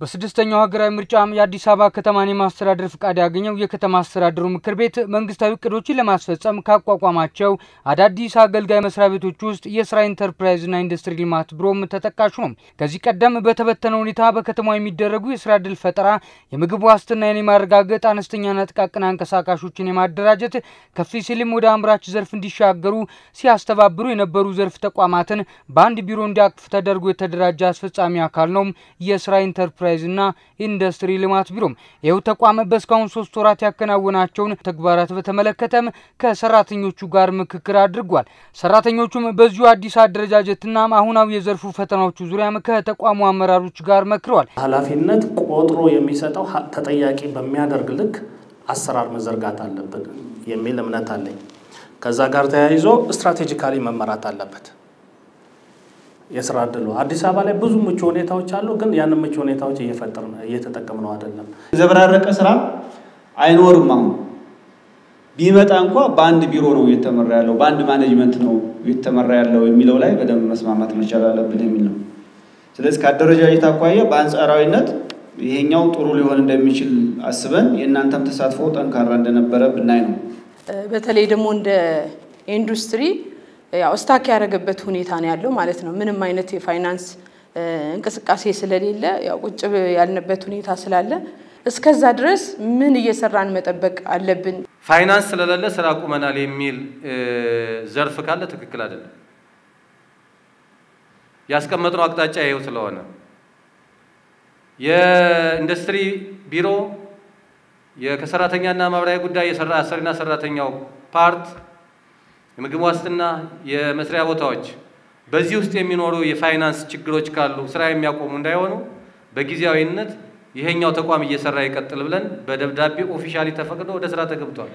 በስድስተኛው ሀገራዊ ምርጫም የአዲስ አበባ ከተማን የማስተዳደር ፍቃድ ያገኘው የከተማ አስተዳደሩ ምክር ቤት መንግስታዊ እቅዶችን ለማስፈጸም ካቋቋማቸው አዳዲስ አገልጋይ መስሪያ ቤቶች ውስጥ የስራ ኢንተርፕራይዝና ኢንዱስትሪ ልማት ቢሮም ተጠቃሹ ነው። ከዚህ ቀደም በተበተነ ሁኔታ በከተማ የሚደረጉ የስራ እድል ፈጠራ፣ የምግብ ዋስትናን የማረጋገጥ አነስተኛና ጥቃቅን አንቀሳቃሾችን የማደራጀት ከፍ ሲልም ወደ አምራች ዘርፍ እንዲሻገሩ ሲያስተባብሩ የነበሩ ዘርፍ ተቋማትን በአንድ ቢሮ እንዲያቅፍ ተደርጎ የተደራጀ አስፈጻሚ አካል ነው የስራ ኢንተርፕራይዝና ኢንዱስትሪ ልማት ቢሮም። ይኸው ተቋም በእስካሁን ሶስት ወራት ያከናወናቸውን ተግባራት በተመለከተም ከሰራተኞቹ ጋር ምክክር አድርጓል። ሰራተኞቹም በዚሁ አዲስ አደረጃጀትና አሁናዊ የዘርፉ ፈተናዎቹ ዙሪያም ከተቋሙ አመራሮች ጋር መክረዋል። ኃላፊነት ቆጥሮ የሚሰጠው ተጠያቂ በሚያደርግ ልክ አሰራር መዘርጋት አለብን የሚል እምነት አለኝ። ከዛ ጋር ተያይዞ ስትራቴጂካሊ መመራት አለበት። የስራ እድሉ አዲስ አበባ ላይ ብዙ ምቹ ሁኔታዎች አሉ፣ ግን ያንን ምቹ ሁኔታዎች እየፈጠር እየተጠቀምነው አይደለም። የዘበራረቀ ስራ አይኖርም። አሁን ቢመጣ እንኳ በአንድ ቢሮ ነው እየተመራ ያለው፣ በአንድ ማኔጅመንት ነው እየተመራ ያለው የሚለው ላይ በደንብ መስማማት መቻል አለብን የሚል ነው። ስለዚህ ከአደረጃጀት አኳያ በአንጻራዊነት ይሄኛው ጥሩ ሊሆን እንደሚችል አስበን የእናንተም ተሳትፎ ጠንካራ እንደነበረ ብናይ ነው። በተለይ ደግሞ እንደ ኢንዱስትሪ ያው ስታክ ያደረገበት ሁኔታ ነው ያለው ማለት ነው። ምንም አይነት የፋይናንስ እንቅስቃሴ ስለሌለ ያው ቁጭ ያልንበት ሁኔታ ስላለ እስከዛ ድረስ ምን እየሰራን መጠበቅ አለብን? ፋይናንስ ስለሌለ ስራ ቁመናል የሚል ዘርፍ ካለ ትክክል አይደለም። ያስቀመጥነው አቅጣጫ ይኸው ስለሆነ የኢንዱስትሪ ቢሮ ከሰራተኛና ማህበራዊ ጉዳይ የሰራ አሰሪና ሰራተኛው ፓርት የምግብ ዋስትና የመስሪያ ቦታዎች በዚህ ውስጥ የሚኖሩ የፋይናንስ ችግሮች ካሉ ስራ የሚያቆሙ እንዳይሆኑ በጊዜያዊነት ይሄኛው ተቋም እየሰራ ይቀጥል ብለን በደብዳቤ ኦፊሻሊ ተፈቅዶ ወደ ስራ ተገብቷል።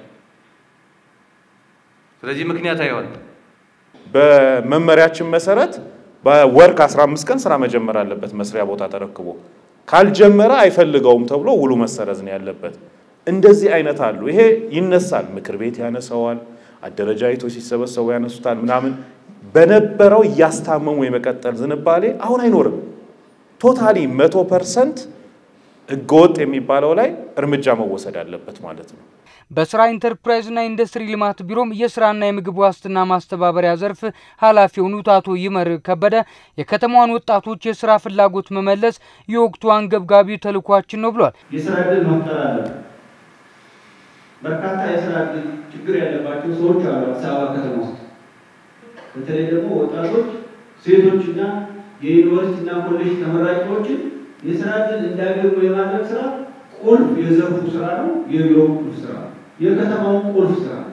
ስለዚህ ምክንያት አይሆንም። በመመሪያችን መሰረት በወር ከ15 ቀን ስራ መጀመር አለበት መስሪያ ቦታ ተረክቦ ካልጀመረ አይፈልገውም ተብሎ ውሉ መሰረዝ ነው ያለበት። እንደዚህ አይነት አሉ። ይሄ ይነሳል፣ ምክር ቤት ያነሰዋል፣ አደረጃጀቶች ሲሰበሰቡ ያነሱታል ምናምን። በነበረው እያስታመሙ የመቀጠል ዝንባሌ አሁን አይኖርም። ቶታሊ መቶ ፐርሰንት ህገወጥ የሚባለው ላይ እርምጃ መወሰድ አለበት ማለት ነው። በስራ ኢንተርፕራይዝና ኢንዱስትሪ ልማት ቢሮም የስራና የምግብ ዋስትና ማስተባበሪያ ዘርፍ ኃላፊ የሆኑት አቶ ይመር ከበደ የከተማዋን ወጣቶች የስራ ፍላጎት መመለስ የወቅቱ አንገብጋቢ ተልኳችን ነው ብሏል። የስራ እድል መፍጠር አለ። በርካታ የስራ እድል ችግር ያለባቸው ሰዎች አሉ አዲስ አበባ ከተማ ውስጥ። በተለይ ደግሞ ወጣቶች፣ ሴቶችና የዩኒቨርሲቲና ኮሌጅ ተመራቂዎችን የስራ እድል እንዲያገኙ የማድረግ ስራ ቁልፍ የዘርፉ ስራ ነው። የቢሮው ቁልፍ ስራ ነው። የከተማው ቁልፍ ስራ ነው።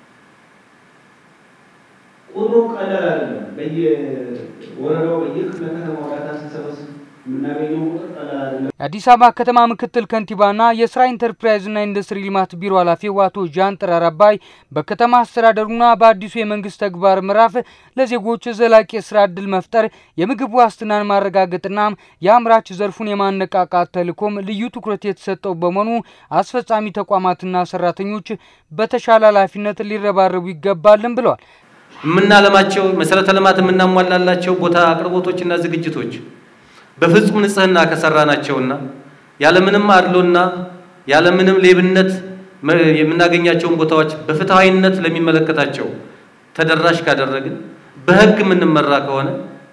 ቁጥሩ ቀላል አይደለም። በየወረዳው በየክፍለ ከተማው ዳታ ስንሰበስብ የምናገኘው ቁጥር ቀላል አይደለም። የአዲስ አበባ ከተማ ምክትል ከንቲባና የስራ ኢንተርፕራይዝና ኢንዱስትሪ ልማት ቢሮ ኃላፊው አቶ ጃን ጥራር አባይ በከተማ አስተዳደሩና በአዲሱ የመንግስት ተግባር ምዕራፍ ለዜጎች ዘላቂ የስራ እድል መፍጠር፣ የምግብ ዋስትናን ማረጋገጥና የአምራች ዘርፉን የማነቃቃት ተልዕኮም ልዩ ትኩረት የተሰጠው በመሆኑ አስፈጻሚ ተቋማትና ሰራተኞች በተሻለ ኃላፊነት ሊረባረቡ ይገባልን ብለዋል። የምናለማቸው መሰረተ ልማት የምናሟላላቸው ቦታ አቅርቦቶችና ዝግጅቶች በፍጹም ንጽህና ከሰራናቸውና ያለምንም አድሎና ያለምንም ሌብነት የምናገኛቸውን ቦታዎች በፍትሐዊነት ለሚመለከታቸው ተደራሽ ካደረግን በህግ የምንመራ ከሆነ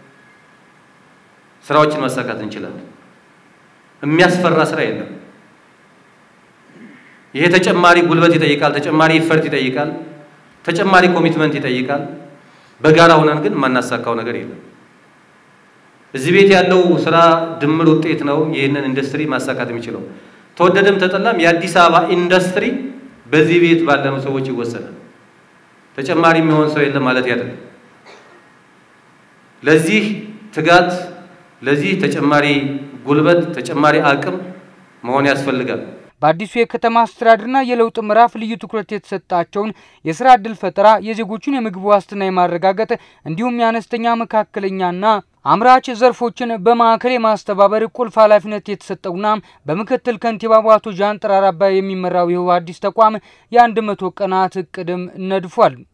ስራዎችን ማሳካት እንችላለን። የሚያስፈራ ስራ የለም። ይሄ ተጨማሪ ጉልበት ይጠይቃል፣ ተጨማሪ ኢፈርት ይጠይቃል፣ ተጨማሪ ኮሚትመንት ይጠይቃል። በጋራ ሆነን ግን የማናሳካው ነገር የለም። እዚህ ቤት ያለው ስራ ድምር ውጤት ነው ይህንን ኢንዱስትሪ ማሳካት የሚችለው። ተወደደም ተጠላም የአዲስ አበባ ኢንዱስትሪ በዚህ ቤት ባለነው ሰዎች ይወሰናል። ተጨማሪ የሚሆን ሰው የለም ማለት አይደለም። ለዚህ ትጋት፣ ለዚህ ተጨማሪ ጉልበት፣ ተጨማሪ አቅም መሆን ያስፈልጋል። በአዲሱ የከተማ አስተዳደርና የለውጥ ምዕራፍ ልዩ ትኩረት የተሰጣቸውን የስራ ዕድል ፈጠራ፣ የዜጎችን የምግብ ዋስትና የማረጋገጥ እንዲሁም የአነስተኛ መካከለኛና አምራች ዘርፎችን በማዕከል የማስተባበር ቁልፍ ኃላፊነት የተሰጠውና በምክትል ከንቲባው አቶ ጃን ጥራር አባይ የሚመራው ይኸው አዲስ ተቋም የአንድ መቶ ቀናት እቅድም ነድፏል።